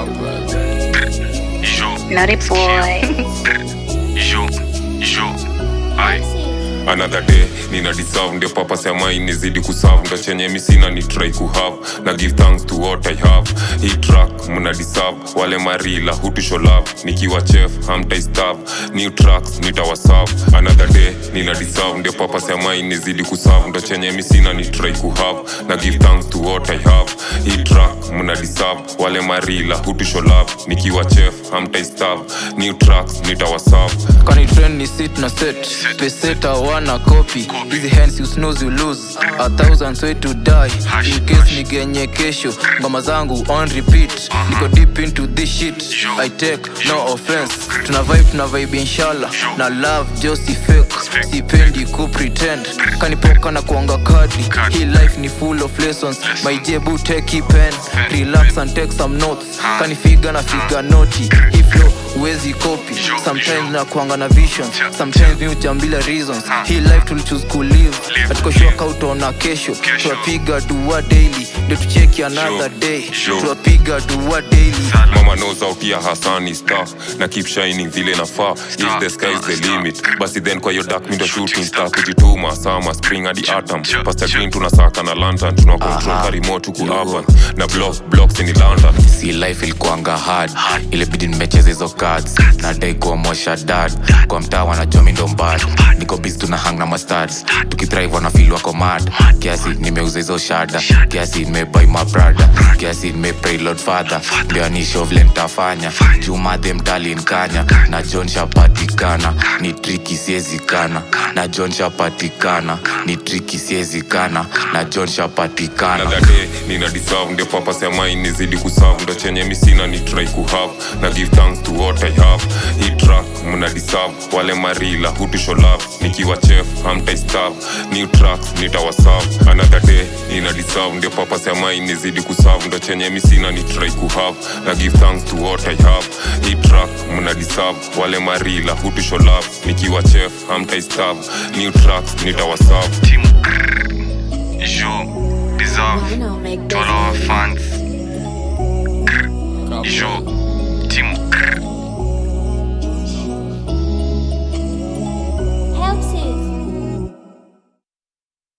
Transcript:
Ijo, Naughty boy. Ijo, Ijo, ai another day nina deserve ndio papa sema inizidi kuserve ndo chenye misina ni try kuhave na give thanks to what i have hii track mna deserve wale marila hutusho love nikiwa chef hamtaistab new tracks nitawaserve another day nina deserve ndio papa sema inizidi kuserve ndo chenye misina ni try kuhave na give thanks to what i have hii track mna deserve wale marila hutusho love nikiwa chef hamtaistab new tracks nitawaserve kani trend ni sit na set peseta wana copy hizi hands you snooze you lose a thousand way to die in case nigenye kesho ngoma zangu on repeat niko deep into this shit i take no offense tuna vibe tuna vibe inshallah na love just si fake sipendi ku pretend kanipoka na kuanga kadi hii life ni full of lessons my jebu take pen relax and take some notes kanifiga na figa noti hii flow huwezi copy sometimes na kuanga na vision sometimes mi ujambila reasons hii life tulichoose kulive atukoshoka utaona kesho tunapiga dua daily ndio tucheki another day Sure. tunapiga dua daily mama knows out here hasani star na keep shining vile nafaa if the sky is the limit basi then kwa hiyo dark mindo shooting star kujituma sama spring hadi atom pasta green tunasaka na lantern tuna control ka remote huku urban na block blocks in london si life ilikuanga hard ilibidi nimecheza hizo cards nadai kuomosha dad kwa mtaa wanajua mi ndo mbad niko busy tuna hang na mastad tukithrive wanafil wako mad kiasi nimeuza hizo shada kiasi nimebai mabrada kiasi nimepray lord father ndio anisho vile nitafanya jumadhe mtali nkanya na john shapatikana ni triki siezikana na john shapatikana ni triki siezikana na john shapatikana another day nina deserve ndio papa sema inizidi kuserve ndo chenye misina ni try kuhave na give thanks to what i have hii track mna deserve wale marila hutusho love nikiwa chef hamtaistab new tracks nitawaserve another day nina deserve ndio papa sema inizidi kuserve ndo chenye misina ni try kuhave na give thanks to what i have hii track mna deserve wale marila hutusho love nikiwa chef hamtaistab new tracks nitawaserve Team Ijo, Bizarre, to all our fans